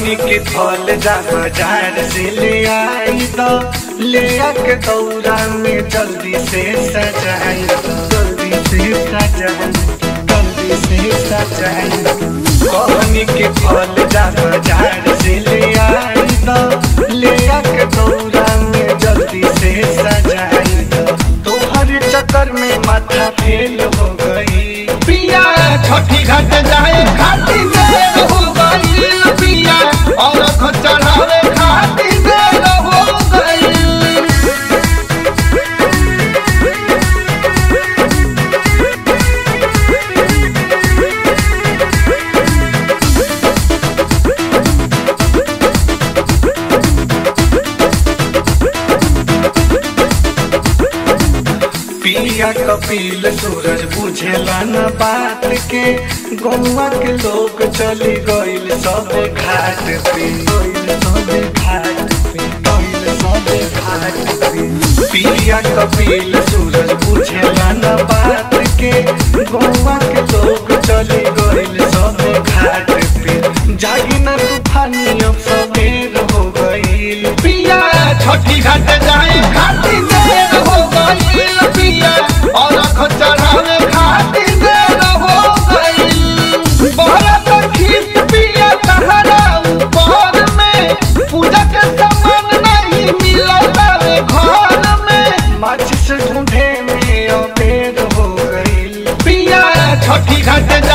कहनी के फल जा बाजार से ले आई तो ले आके दौरा में जल्दी से सजाई दो जल्दी से सजाई जल्दी से सजाई कहनी के फल जा बाजार से ले आई तो ले आके दौरा में जल्दी से सजाई दो तोहर चक्कर में माथा फेल हो गई पिया छठी घाट जाए खाती देर हो गईल पिया और चढ़ावे खाती देर हो गईल पिया कपिल सूरज बुझेला न बात के गौवा के लोग चली गईल सब घाट पे गईल सब घाट पे गईल सब घाट पे पिया कपिल सूरज बुझेला न बात के गौवा के लोग चली गईल सब घाट पे जागी न तूफानी अब सवेर हो गईल पिया छठी घाट जाए खाती देर हो गईल पिया और चढ़ावे खाती देर हो गईल बहुत खीस पिया तहरा ऊपर में पूजा के सामान नहीं मिलता रे घर में माचिस ढूंढे में अबेर हो गईल पिया छठी घाट